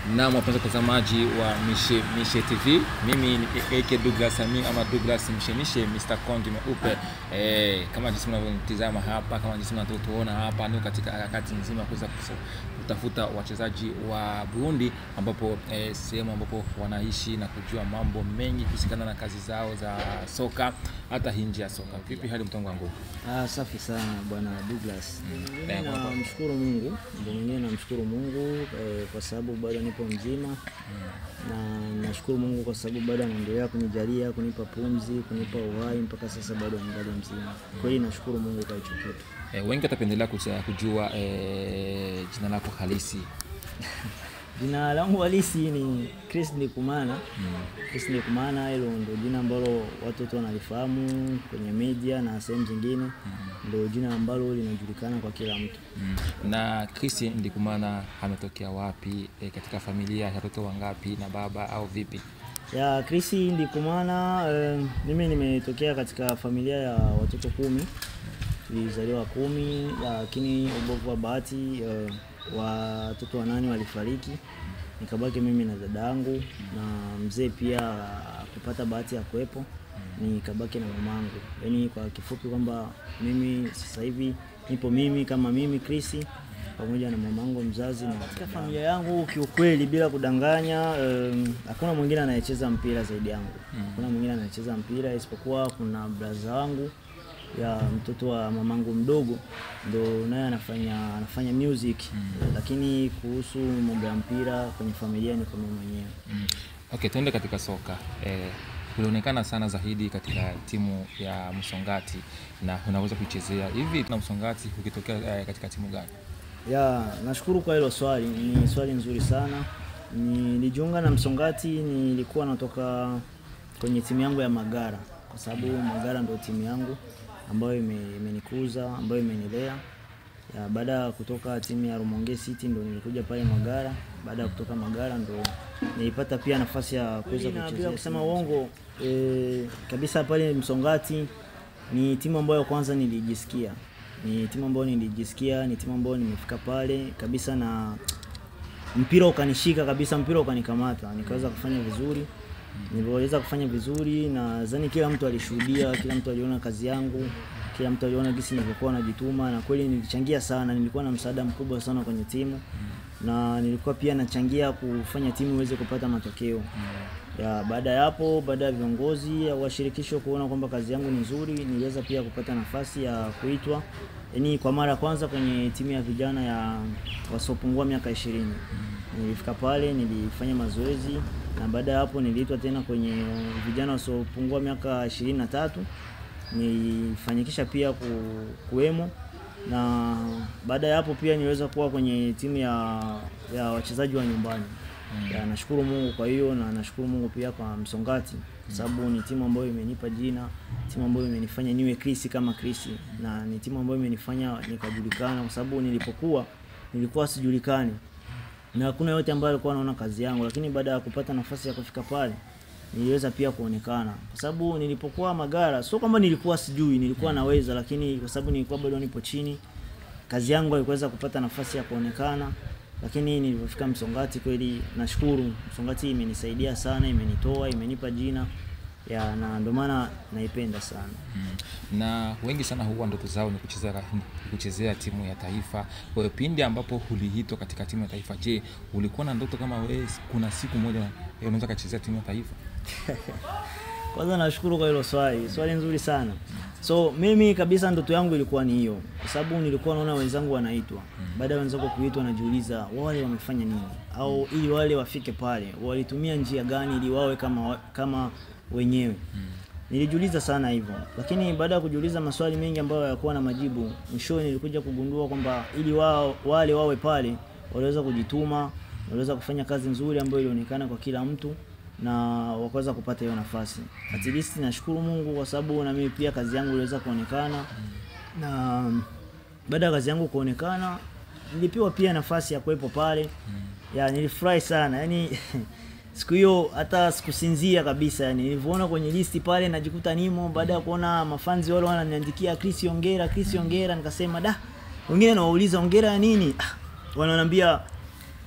Naam, wapenzi watazamaji wa Mishe Mishe TV, mimi ni AK Douglas Ami ama Douglas Mshemishe, Mr. Kondi Meupe. Eh, kama jinsi mnavyotizama hapa, kama jinsi mnavyotuona hapa, ndio katika harakati nzima ya kuweza kutafuta wachezaji wa Burundi, ambapo eh, sehemu ambapo wanaishi na kujua mambo mengi kuhusikana na kazi zao za soka, hata nje ya soka. Vipi hali mtongo wangu? Ah, safi sana bwana Douglas. Mimi Eh, kwa- namshukuru Mungu, ndio mwenyewe namshukuru Mungu eh, kwa sababu bado nipo mzima na nashukuru Mungu kwa sababu bado anaendelea kunijalia, kunipa pumzi, kunipa uhai mpaka sasa bado ningali mzima. Kweli nashukuru Mungu kwa hicho kitu. Eh, wengi watapendelea kuja- kujua eh, jina lako halisi. Jina langu halisi ni Chris Ndikumana. Chris Ndikumana, hilo ndio jina ambalo watu wote wanalifahamu kwenye media na sehemu zingine, ndio jina ambalo linajulikana kwa kila mtu. Mm. Na Chris Ndikumana ametokea wapi? E, katika familia ya watoto wangapi na baba au vipi? ya Chris Ndikumana. Eh, mimi nimetokea katika familia ya watoto kumi, tulizaliwa kumi, lakini ubovu wa bahati eh, watoto wanane walifariki, nikabaki mimi na dada yangu na mzee pia kupata bahati ya kuwepo, nikabaki na mamangu. Yaani kwa kifupi kwamba mimi sasa hivi nipo mimi kama mimi Chris pamoja na mamangu mzazi na katika familia yangu. Kiukweli, bila kudanganya, em, hakuna mwingine anayecheza mpira zaidi yangu. Hakuna mwingine anayecheza mpira isipokuwa kuna braza wangu ya mtoto wa mamangu mdogo, ndo naye anafanya anafanya music, lakini kuhusu mambo ya mpira kwenye familia ni kwa mimi mwenyewe. Mm. Okay, tuende katika soka. E, ulionekana sana zaidi katika timu ya Msongati na unaweza kuichezea hivi na Msongati ukitokea e, katika timu gani? Ya, nashukuru kwa hilo swali, ni swali nzuri sana. Nilijiunga na Msongati, nilikuwa natoka kwenye timu yangu ya Magara, kwa sababu Magara ndio timu yangu ambayo ime- imenikuza, ambayo imenilea. Ya, baada ya kutoka timu ya Rumonge City ndo nilikuja pale Magara. Baada ya kutoka Magara ndo nilipata pia nafasi ya kuweza kuchezea. Bila kusema uongo e, kabisa pale Msongati ni timu ambayo kwanza nilijisikia ni timu ambayo nilijisikia, ni timu ambayo nimefika pale kabisa na mpira ukanishika kabisa, mpira ukanikamata, nikaweza kufanya vizuri. Niliweza kufanya vizuri, na nadhani kila mtu alishuhudia, kila mtu aliona kazi yangu, kila mtu aliona jinsi nilivyokuwa najituma, na kweli nilichangia sana. Nilikuwa na msaada mkubwa sana kwenye timu, na nilikuwa pia nachangia kufanya timu iweze kupata matokeo ya baada ya hapo, baada ya viongozi wa shirikisho kuona kwamba kazi yangu ni nzuri, niliweza pia kupata nafasi ya kuitwa yaani kwa mara ya kwanza kwenye timu ya vijana ya wasiopungua miaka ishirini. Nilifika pale nilifanya mazoezi na baada ya hapo niliitwa tena kwenye vijana wasiopungua miaka ishirini na tatu nilifanyikisha pia ku, kuwemo na baada ya hapo pia niliweza kuwa kwenye timu ya, ya wachezaji wa nyumbani. Ya, nashukuru Mungu kwa hiyo na nashukuru Mungu pia kwa Msongati kwa sababu ni timu ambayo imenipa jina, timu ambayo imenifanya niwe Chris kama Chris na ni timu ambayo imenifanya nikajulikana kwa sababu nilipokuwa nilikuwa sijulikani na hakuna yote ambaye alikuwa anaona kazi yangu, lakini baada ya kupata nafasi ya kufika pale niliweza pia kuonekana, kwa sababu nilipokuwa Magara sio kwamba nilikuwa sijui, nilikuwa naweza, lakini kwa sababu nilikuwa bado nipo chini, kazi yangu haikuweza kupata nafasi ya kuonekana. Lakini nilipofika Msongati, kweli nashukuru Msongati, imenisaidia sana, imenitoa, imenipa jina ya, na ndio maana naipenda sana. Mm. Na wengi sana huwa ndoto zao ni kuchezea ni kuchezea timu ya taifa. Kwa hiyo pindi ambapo uliitwa katika timu ya taifa, je, ulikuwa na ndoto kama wewe kuna siku moja eh, unaweza kuchezea timu ya taifa? Kwanza nashukuru kwa hilo swali, swali nzuri sana. So mimi kabisa ndoto yangu ilikuwa ni hiyo, kwa sababu nilikuwa naona wenzangu wanaitwa. Baada ya wenzangu kuitwa, najiuliza wale wamefanya nini, au ili wale wafike pale walitumia njia gani ili wawe kama, wa- kama wenyewe. Nilijiuliza sana hivyo, lakini baada ya kujiuliza maswali mengi ambayo hayakuwa na majibu, mwishowe nilikuja kugundua kwamba ili wao, wale wawe pale waliweza kujituma, waliweza kufanya kazi nzuri ambayo ilionekana kwa kila mtu na wakaweza kupata hiyo nafasi. At least nashukuru Mungu kwa sababu na mimi pia kazi yangu iliweza kuonekana, na baada ya kazi yangu kuonekana nilipewa pia nafasi ya kuwepo pale. Ya, nilifurahi sana yani siku hiyo hata sikusinzia kabisa yani, nilivyoona kwenye listi pale najikuta nimo, baada ya kuona mafanzi wale wananiandikia Chris ongera, Chris ongera, nikasema da, wengine nawauliza ongera ya nini? Ah, wananiambia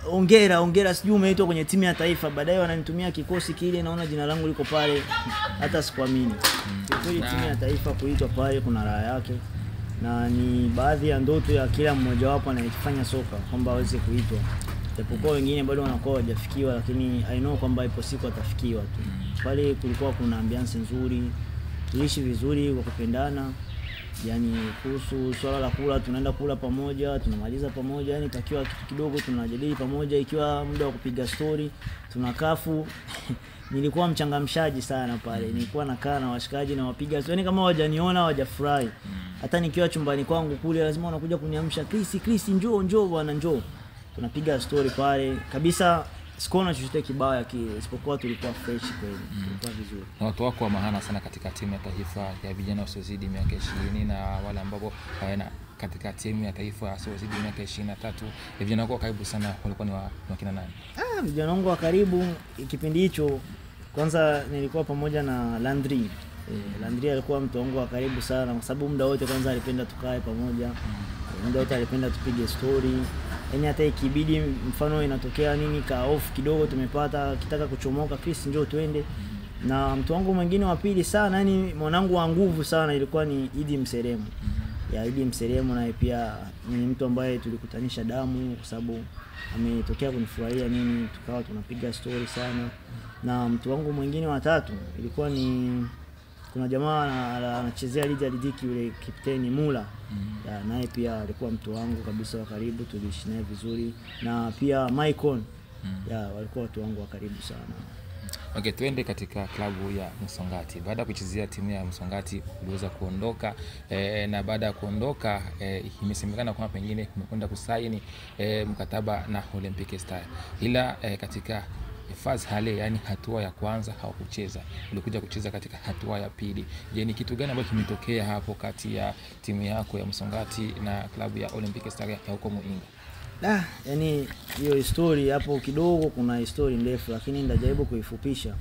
ongera ongera, sijui umeitwa kwenye timu ya taifa. Baadaye wananitumia kikosi kile, naona jina langu liko pale, hata sikuamini. Kiukweli timu ya taifa kuitwa pale kuna raha yake, na ni baadhi ya ndoto ya kila mmojawapo anayefanya soka kwamba aweze kuitwa, japokuwa wengine bado wanakuwa hawajafikiwa, lakini I know kwamba ipo siku atafikiwa tu. Pale kulikuwa kuna ambiance nzuri, tuliishi vizuri kwa kupendana yani kuhusu swala la kula, tunaenda kula pamoja, tunamaliza pamoja, yani takiwa kitu kidogo tunajadili pamoja, ikiwa muda wa kupiga stori tunakafu nilikuwa mchangamshaji sana pale, nilikuwa nakaa na washikaji na wapiga stori, yani kama hawajaniona hawajafurahi. Hata nikiwa chumbani kwangu kule, lazima wanakuja kuniamsha, Chris, Chris, njoo njoo bwana, njoo. Tunapiga stori pale kabisa, sikuona chochote kibaya kile, isipokuwa tulikuwa fresh kweli, tulikuwa vizuri. na watu wako wa maana sana katika timu ya taifa ya vijana wasiozidi miaka ishirini na wale ambao hawana katika timu ya taifa wasiozidi miaka ishirini na tatu vijana wako wa karibu sana walikuwa ni wa- ni wakina nani? Ah, vijana wangu wa karibu kipindi hicho, kwanza nilikuwa pamoja na Landry. Eh, Landry alikuwa mtu wangu wa karibu sana, kwa sababu muda wote kwanza alipenda tukae pamoja, Eh, muda wote alipenda tupige story, yaani hata ikibidi mfano inatokea nini ka off kidogo tumepata kitaka kuchomoka, Chris njoo twende. Na mtu wangu mwingine wa pili sana, yani mwanangu wa nguvu sana ilikuwa ni Idi Mseremu ya Idi Mseremu, naye pia ni mtu ambaye tulikutanisha damu kwa sababu ametokea kunifurahia nini, tukawa tunapiga story sana. Na mtu wangu mwingine wa tatu ilikuwa ni kuna jamaa ana- ana- anachezea ligi ya Lidiki yule kapteni Mula ya, naye pia alikuwa mtu wangu kabisa wa karibu, tuliishi naye vizuri, na pia Maicon ya walikuwa watu wangu wa karibu sana. Okay, tuende katika klabu ya Msongati. Baada ya kuchezea timu ya Msongati uliweza kuondoka eh, na baada ya kuondoka eh, imesemekana kwamba pengine umekwenda kusaini eh, mkataba na Olympic Star, ila eh, katika faz hale, yani hatua ya kwanza hawakucheza, ulikuja kucheza katika hatua ya pili. Je, ni kitu gani ambacho kimetokea hapo kati ya timu yako ya Msongati na klabu ya Olympic Star ya huko Muinga? Ah, yani hiyo histori hapo kidogo, kuna histori ndefu, lakini nitajaribu kuifupisha.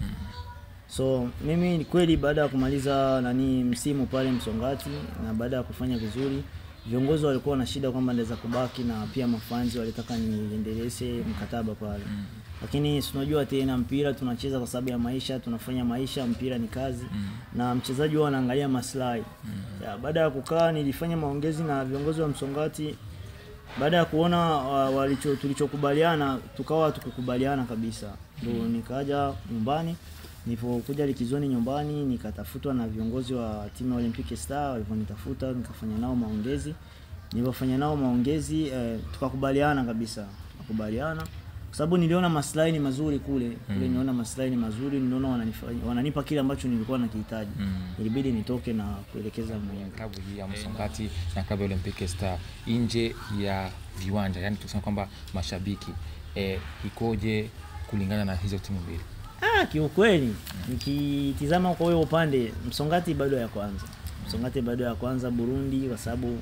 So mimi ni kweli, baada ya kumaliza nani msimu pale Msongati na baada ya kufanya vizuri, viongozi walikuwa na shida kwamba naweza kubaki, na pia mafanzi walitaka niendeleze mkataba pale lakini si unajua tena mpira tunacheza kwa sababu ya maisha, tunafanya maisha, mpira ni kazi na mchezaji huwa anaangalia maslahi. Ya, baada ya kukaa nilifanya maongezi na viongozi wa Msongati baada ya kuona wa- walicho tulichokubaliana tukawa tukukubaliana kabisa, ndo nikaja nyumbani. Nilipokuja likizoni nyumbani, nikatafutwa na viongozi wa timu ya Olympic Star. Walivyonitafuta nikafanya nao maongezi. Nilipofanya nao maongezi eh, tukakubaliana kabisa, tukakubaliana kwa sababu niliona maslahi ni mazuri kule kule, niliona maslahi ni mazuri, niliona wananifanya- wananipa kile ambacho nilikuwa nakihitaji. Ilibidi nitoke na kuelekeza Muhimu. klabu hii ya Msongati na klabu ya Olympic Star nje ya viwanja, yani tuseme kwamba mashabiki eh, ikoje kulingana na hizo timu mbili? Ah, kiukweli nikitizama kwa huyo upande Msongati bado ya kwanza, Msongati bado ya kwanza Burundi, kwa sababu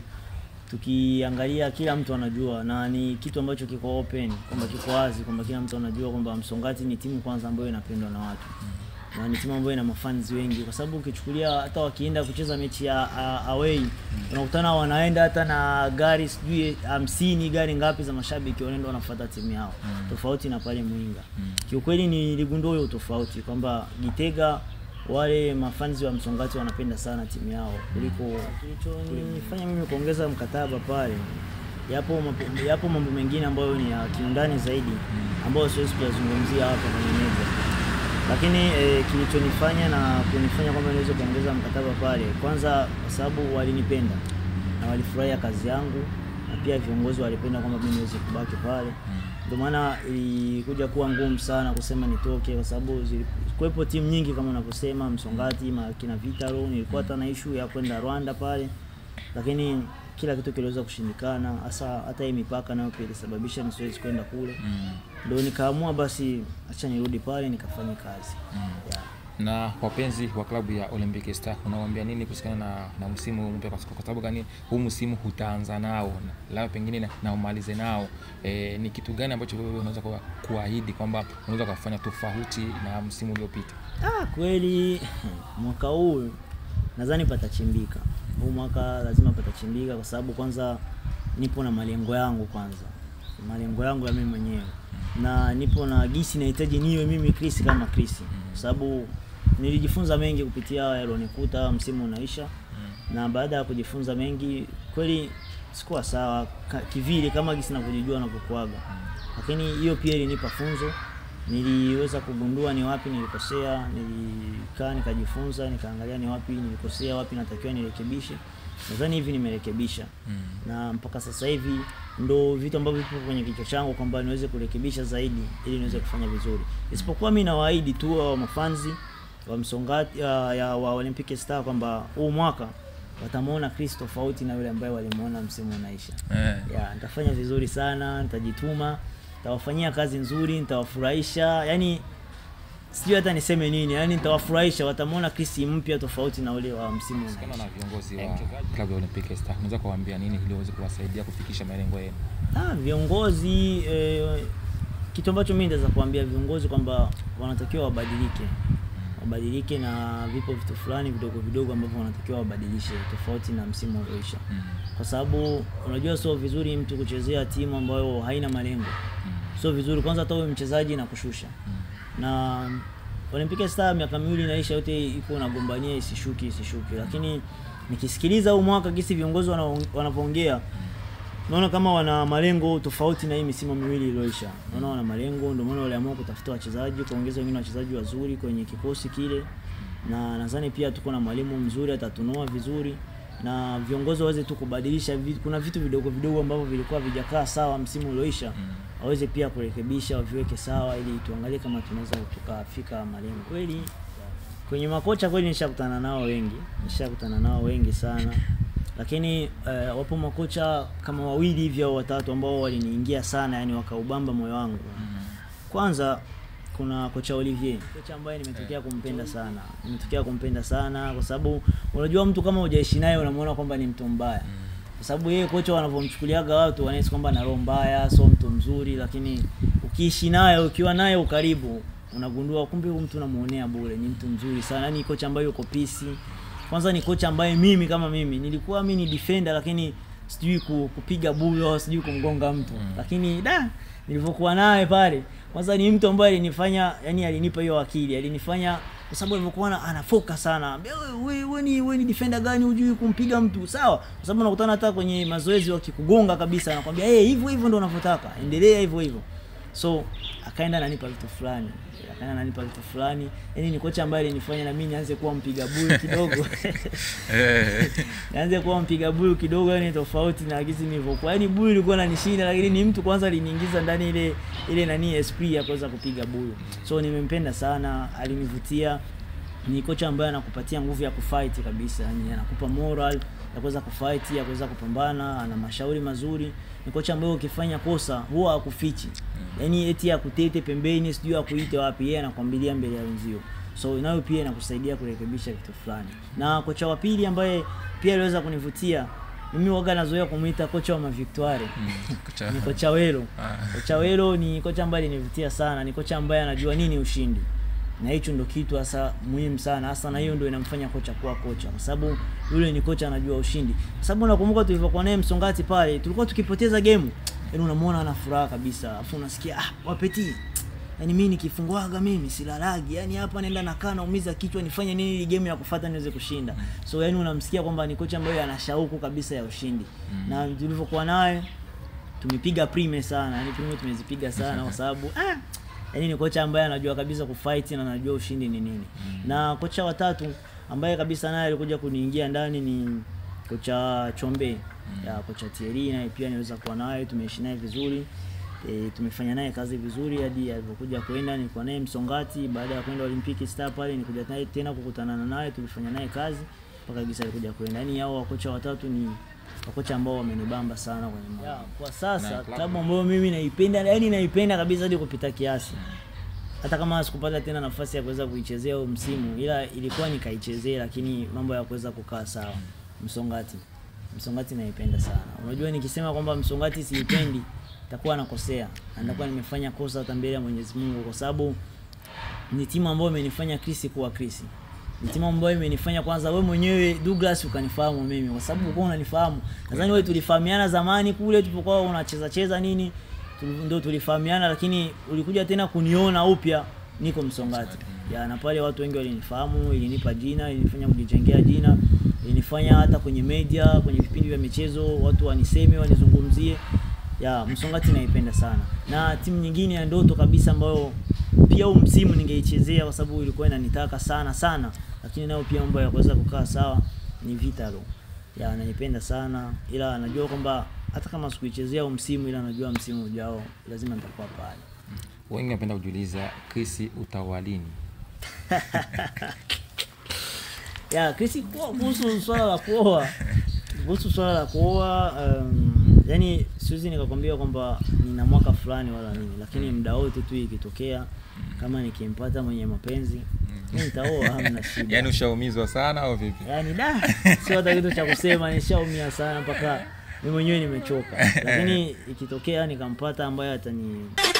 tukiangalia kila mtu anajua na ni kitu ambacho kiko open kwamba kiko wazi kwamba kila mtu anajua kwamba Msongati ni timu kwanza ambayo inapendwa na watu na ni timu ambayo ina mafans wengi, kwa sababu ukichukulia hata wakienda kucheza mechi ya a- away unakutana wanaenda hata na gari sijui hamsini gari ngapi za mashabiki wanaenda wanafuata timu yao, tofauti na pale Mwinga. Kiukweli niligundua hiyo tofauti kwamba Gitega wale mafanzi wa Msongati wanapenda sana timu yao kuliko kilichonifanya mimi kuongeza mkataba pale. Yapo mape- yapo mambo mengine ambayo ni ya kiundani zaidi ambayo siwezi kuyazungumzia hapa kwenye meza lakini eh, kilichonifanya na kunifanya kwamba niweze kuongeza mkataba pale, kwanza kwa sababu walinipenda na walifurahia kazi yangu, na pia viongozi walipenda kwamba mimi niweze kubaki pale. Ndio maana ilikuja kuwa ngumu sana kusema nitoke, kwa sababu zilikuwepo timu nyingi kama unavyosema Msongati, makina Vitaro. Nilikuwa hata na issue ya kwenda Rwanda pale, lakini kila kitu kiliweza kushindikana, hasa hata hii mipaka nayo pia ilisababisha nisiwezi kwenda kule ndo nikaamua basi acha nirudi pale nikafanye kazi yeah. Na wapenzi wa klabu ya Olympic Star unawaambia nini kuhusiana na, na msimu mpya? Kwa kwa sababu gani huu msimu hutaanza nao na- labda pengine na, na umalize nao e, ni kitu gani ambacho wewe unaweza kuwa- kuahidi kwamba unaweza kufanya tofauti na msimu uliopita? Ah, kweli mwaka huu nadhani patachimbika. Huu mwaka lazima patachimbika, kwa sababu kwanza nipo na malengo yangu kwanza, malengo yangu ya mimi mwenyewe na nipo na gisi nahitaji niwe mimi Chris kama Chris, kwa sababu nilijifunza mengi kupitia yalionikuta msimu unaisha, na baada ya kujifunza mengi kweli sikuwa sawa ka- kivile kama gisi navyojijua navyokuaga, lakini hiyo pia ilinipa funzo. Niliweza kugundua ni wapi nilikosea, nilikaa nikajifunza, nikaangalia ni wapi nilikosea, wapi natakiwa nirekebishe. Nadhani hivi nimerekebisha na mpaka sasa hivi ndo vitu ambavyo vipo kwenye kichwa changu kwamba niweze kurekebisha zaidi ili niweze kufanya vizuri, isipokuwa mi nawaahidi tu wa mafanzi wa Msongati ya, ya wa Olympic Star kwamba huu mwaka watamwona Chris tofauti na yule ambaye walimuona msimu unaisha. Eh. Ya, nitafanya vizuri sana, nitajituma, nitawafanyia kazi nzuri, nitawafurahisha. Yani sijui hata niseme nini, yani nitawafurahisha, watamwona Chris mpya tofauti na ule wa msimu Kama unaisha. na viongozi wa klabu ya Olympic Star, unaweza kuwaambia nini ili waweze kuwasaidia kufikisha malengo yenu? Ah, viongozi eh, kitu ambacho mimi ndaweza kuambia viongozi kwamba wanatakiwa wabadilike, wabadilike na vipo vitu fulani vidogo vidogo ambavyo wanatakiwa wabadilishe tofauti na msimu ulioisha, kwa sababu unajua sio vizuri mtu kuchezea timu ambayo haina malengo, sio vizuri. Kwanza hata wewe mchezaji na kushusha na Olympic Star miaka miwili inaisha, yote iko nagombania isishuki isishuki, lakini nikisikiliza huu mwaka gisi viongozi wanao- wanavyoongea naona kama wana malengo tofauti na hii misimu miwili iliyoisha. Naona wana malengo, ndio maana waliamua kutafuta wachezaji, kuongeza wengine wachezaji wazuri kwenye kikosi kile, na nadhani pia tuko na mwalimu mzuri, atatunua vizuri na viongozi waweze tu kubadilisha vitu. Kuna vitu vidogo vidogo ambavyo vilikuwa vijakaa sawa msimu ulioisha, waweze pia kurekebisha, waviweke sawa, ili tuangalie kama tunaweza tukafika malengo kweli. Kwenye makocha kweli nishakutana nao wengi, nishakutana nao wengi sana, lakini eh, wapo makocha kama wawili hivi au watatu ambao waliniingia sana, yani wakaubamba moyo wangu. Kwanza kuna kocha Olivier, kocha ambaye nimetokea kumpenda sana, nimetokea kumpenda sana kwa sababu unajua mtu kama hujaishi naye unamuona kwamba ni mtu mbaya, kwa sababu yeye kocha wanavyomchukuliaga watu wanahisi kwamba ana roho mbaya, sio mtu mzuri, lakini ukiishi naye, ukiwa naye ukaribu, unagundua kumbe huyu mtu unamuonea bure, ni mtu mzuri sana, yani kocha ambaye yuko pisi. Kwanza ni kocha ambaye mimi kama mimi nilikuwa mimi ni defender, lakini sijui ku- kupiga buyo, sijui kumgonga mtu, lakini da nilivyokuwa naye pale, kwanza ni mtu ambaye alinifanya, yani alinipa hiyo akili, alinifanya kwa sababu alivyokuwa na- anafoka sana, ambia wewe wewe wewe ni wewe ni defender gani hujui kumpiga mtu sawa, kwa sababu unakutana hata kwenye mazoezi wakikugonga kabisa, anakwambia eh, hivyo hivyo ndio unavyotaka, endelea hivyo hivyo. So akaenda ananipa vitu fulani, akaenda ananipa vitu fulani, yani ni kocha ambaye alinifanya na mimi nianze kuwa mpiga buyu kidogo nianze kuwa mpiga buyu kidogo, yani tofauti na gisi nilivyokuwa. Yani buyu ilikuwa inanishinda, lakini ni mtu kwanza aliniingiza ndani ile ile nani esprit ya kuweza kupiga buyu. So nimempenda sana, alinivutia. Ni kocha ambaye anakupatia nguvu ya kufight kabisa, yani anakupa moral ya kuweza kufight, ya kuweza kupambana, ana mashauri mazuri. Ni kocha ambaye ukifanya kosa huwa hakufichi, yani eti akutete pembeni, sijui akuite wapi, yeye anakwambilia mbele ya wenzio so nayo pia inakusaidia kurekebisha vitu fulani. Na kocha wa pili ambaye pia aliweza kunivutia mimi, waga nazoea kumuita kocha wa mavictoire Kocha- ni kocha Welo. Ah. Kocha Welo ni kocha ambaye alinivutia sana, ni kocha ambaye anajua nini ushindi, na hicho ndo kitu hasa muhimu sana hasa, na hiyo ndo inamfanya kocha kuwa kocha, kwa sababu yule ni kocha anajua ushindi. Kwa sababu nakumbuka tulivyokuwa naye Msongati pale, tulikuwa tukipoteza game, yaani unamuona ana furaha kabisa, afu unasikia ah, wapeti Yaani mimi nikifungwaga mimi silalagi. Yaani hapa naenda nakaa naumiza kichwa nifanye nini ili game ya kufuata niweze kushinda. So yaani unamsikia kwamba ni kocha ambaye ana shauku kabisa ya ushindi. Na tulivyokuwa naye tumepiga prime sana. Yaani prime tumezipiga sana kwa sababu ah yaani ni kocha ambaye anajua kabisa kufight na anajua ushindi ni nini. Na kocha watatu ambaye kabisa naye alikuja kuniingia ndani ni kocha Chombe. Ya kocha Thierry naye pia niweza kuwa naye tumeishi naye vizuri. E, tumefanya naye kazi vizuri hadi alivyokuja kwenda, nilikuwa naye Msongati. Baada ya kwenda Olympic Star pale, nikuja naye tena kukutana naye, tulifanya naye kazi mpaka gisa alikuja kwenda. Yani hao wakocha watatu ni wakocha ambao wamenibamba sana kwenye moyo. Kwa Na sasa klabu- klabu ambayo mimi naipenda, yani naipenda kabisa hadi kupita kiasi, hata kama sikupata tena nafasi ya kuweza kuichezea huu msimu, ila ilikuwa nikaichezea, lakini mambo ya kuweza kukaa sawa. Msongati, Msongati naipenda sana. Unajua, nikisema kwamba Msongati siipendi nitakuwa nakosea, na nitakuwa nimefanya kosa hata mbele ya Mwenyezi Mungu, kwa sababu ni timu ambayo imenifanya Chris kuwa Chris. Ni timu ambayo imenifanya kwanza, wewe mwenyewe Douglas ukanifahamu mimi, kwa sababu ulikuwa unanifahamu. Nadhani wewe tulifahamiana zamani kule tulipokuwa unacheza cheza nini, tuli- ndo tulifahamiana, lakini ulikuja tena kuniona upya niko Msongati ya, na pale watu wengi walinifahamu, ilinipa jina, ilinifanya kujijengea jina, ilinifanya hata kwenye media, kwenye vipindi vya michezo watu waniseme, wanizungumzie. Ya, Msongati naipenda sana, na timu nyingine ya ndoto kabisa ambayo pia huu msimu ningeichezea kwa sababu ilikuwa inanitaka sana sana, lakini nayo pia mambo ya kuweza kukaa sawa ni Vitalo. Ya, naipenda sana ila najua kwamba hata kama sikuichezea huu msimu, ila najua msimu ujao lazima nitakuwa pale. Wengi wanapenda kujiuliza Chris utawalini. ya Chris, kuo- kuhusu swala la kuoa, kuhusu swala la kuoa um, yani siwezi nikakwambia kwamba nina mwaka fulani wala nini, lakini muda wote tu ikitokea kama nikimpata mwenye mapenzi mimi nitaoa, hamna shida. Yaani ushaumizwa sana au vipi? yani da sio hata kitu cha kusema, nishaumia sana mpaka mimi mwenyewe nimechoka, lakini ikitokea nikampata ambaye atani